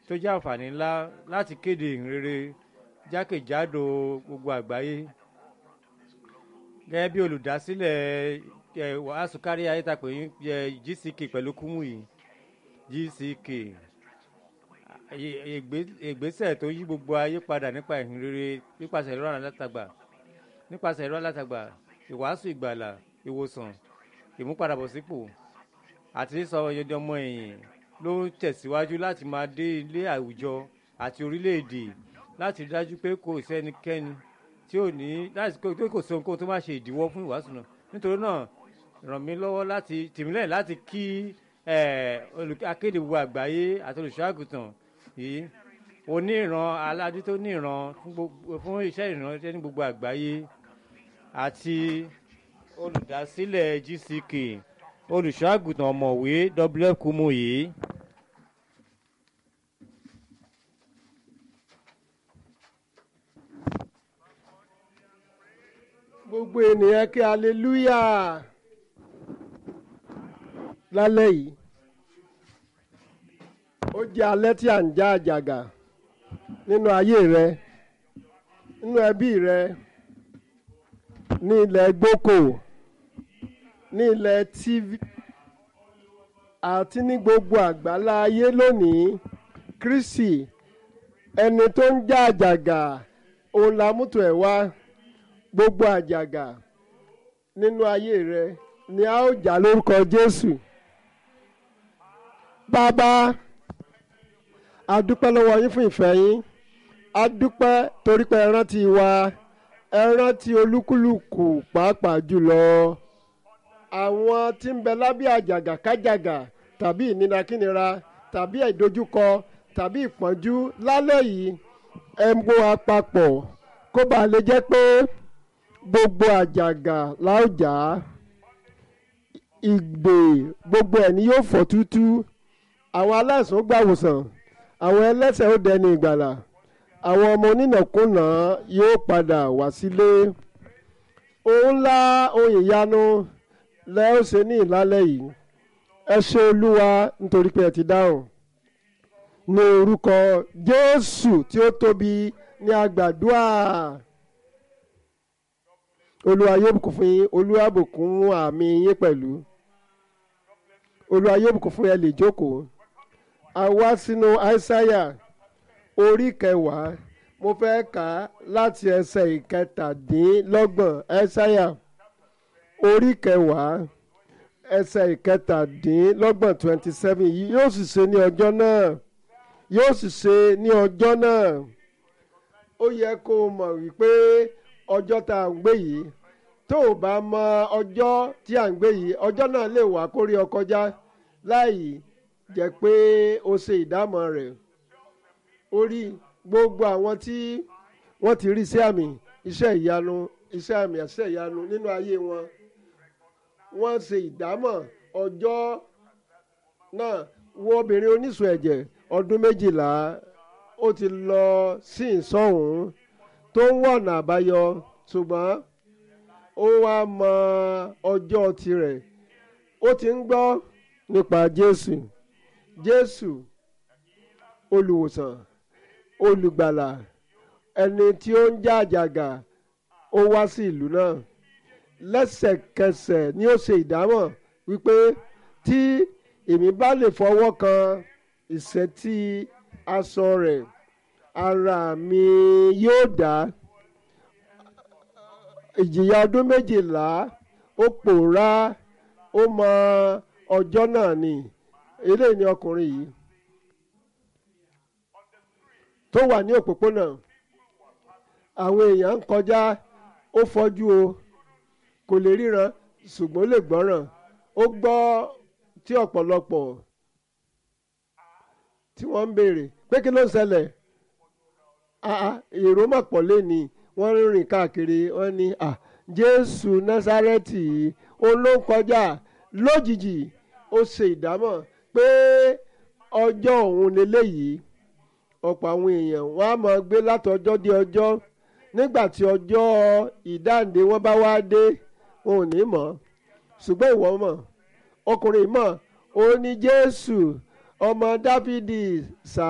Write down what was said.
tó jẹ́ àǹfààní ńlá láti kéde ìhìnrere jákèjádò gbogbo àgbáyé gẹ́gẹ́ bí olùdásílẹ̀ ẹ̀ wàásù kárí ayé ta pè ní ẹ̀ GCK pẹ̀lú Kúmúyì GCK ìgbésẹ̀ tó yí gbogbo ayé padà nípa ìhìnrere nípasẹ̀ ẹ̀rọ alátagbà nípasẹ̀ ẹ̀rọ alátagbà ìwàásù ìgbàlà ìwòsàn ìmúpadàbọ̀sípò àti sísọ ọyọdẹ ọmọ ẹ̀yìn ló ń tẹ̀síwájú láti máa dé ilé àwùjọ àti orílẹ̀-èdè láti dájú pé kò sí ẹnikẹ́ni tí ò ní láti pé kò sí ohunkóhun tó máa ṣe ìdíwọ́ fún ìwàásù náà nítorí náà ràn mí lọ́wọ́ láti tìmílẹ̀ láti kí akéde gbogbo àgbáyé àti olùṣọ́àgùtàn yìí oníran aládé tó níran fún iṣẹ́ ìrànṣẹ́ ní gbogbo àgbáyé àti olùdásílẹ̀ GCK olùṣọ́àgùtàn ọ̀mọ̀wé WF Kúmúyì. gbogbo ènìyàn kí aleluya lálẹ́ yìí ó jẹ́ alẹ́ tí à ń já àjàgà nínú ayé rẹ nínú ẹbí rẹ ní ilẹ̀ gboko ní ilẹ̀ tv àti ní gbogbo àgbálá ayé lónìí Kristi ẹni tó ń já àjàgà òun la mútò ẹ̀ wá gbogbo àjàgà nínú ayé rẹ ni a ó jà lórúkọ Jésù bàbá a dúpẹ́ lọ́wọ́ yín fún ìfẹ́ yín a dúpẹ́ torí pé ẹ rántí wa ẹ rántí olúkúlùkù pàápàá jùlọ àwọn tí ń bẹ lábẹ́ àjàgà kájàgà tàbí ìnira tàbí ìdojúkọ tàbí ìpọ́njú lálẹ́ yìí ẹ mú wa papọ̀ kó bàa lè jẹ́ pé gbogbo àjàgà la ó jà á ìgbè gbogbo ẹ̀ ni yóò fọ́ tútú àwọn aláìsàn ó gbàwòsàn àwọn ẹlẹ́ṣẹ̀ ó dẹni ìgbàlà àwọn ọmọ onínàkúnà yóò padà wá sílé ohun ńlá ohun ìyanu lẹ ó ṣe ní ìlálẹ́ yìí ẹ ṣé olúwa nítorí pé ẹ ti dáhùn ní orúkọ jésù tí ó tóbi ní àgbàdua olúwa yóò bùkún fún yín olúwa bùkún àmì yín pẹ̀lú olúwa yóò bùkún fún ẹ lè jókòó a wá sínú àìsáyà orí kẹwàá mo fẹ́ kà á láti ẹsẹ̀ ìkẹtàdínlọ́gbọ̀n àìsáyà orí kẹwàá ẹsẹ̀ ìkẹtàdínlọ́gbọ̀n twenty seven yìí yóò sì ṣe ní ọjọ́ náà yóò sì ṣe ní ọjọ́ náà ó yẹ kó o mọ̀ wípé ọjọ́ tá à ń gbé yìí tó o bá mọ ọjọ́ tí à ń gbé yìí ọjọ́ náà lè wá kórí ọ kọjá láì jẹ́ pé o ṣe ìdámọ̀ rẹ̀ ó rí gbogbo àwọn tí wọ́n ti rí iṣẹ́ àmì iṣẹ́ ìyanu iṣẹ́ àmì iṣẹ́ ìyanu nínú ayé wọn wọ́n ṣe ìdámọ̀ ọjọ́ náà wo obìnrin oníṣun ẹ̀jẹ̀ ọdún méjìlá ó ti lọ sí ìsọ̀hún tó ń wọ̀nà àbáyọ ṣùgbọ́n ó wá mọ ọjọ́ tirẹ̀ ó ti ń gbọ́ nípa Jésù Jésù olùwòsàn olùgbàlà ẹni tí ó ń já àjàgà ó wá sí ìlú náà lẹ́sẹ̀kẹsẹ̀ ni ó ṣe ìdámọ̀ wípé tí èmi bá lè fọwọ́ kan ìṣẹ́tí aṣọ rẹ̀ ara mi yóò dá ìjìyà ọdún méjìlá ó pòórá ó mọ ọjọ́ náà ni eléyìí ni ọkùnrin yìí tó wà ní òpópónà àwọn èèyàn ń kọjá ó fọ́jú o kò lè ríran ṣùgbọ́n ó lè gbọ́ràn ó gbọ́ tí ọ̀pọ̀lọpọ̀ tí wọ́n ń béèrè pé kí ló ń ṣẹlẹ̀ èrò mà pọ̀ lẹ́ni wọ́n ń rìn káàkiri wọ́n ní Jésù Násárẹ́tì òun ló ń kọjá lójijì ó ṣe ìdámọ̀ pé ọjọ́ òun lélẹ́yìí ọ̀pọ̀ àwọn èèyàn wọ́n á máa gbé látọjọ́ dé ọjọ́ nígbà tí ọjọ́ ìdáǹdè wọn bá wá dé wọn ò ní mọ̀ ṣùgbọ́n ìwọ mọ̀ ọkùnrin mọ̀ ó ní Jésù ọmọ Dáfídì sá.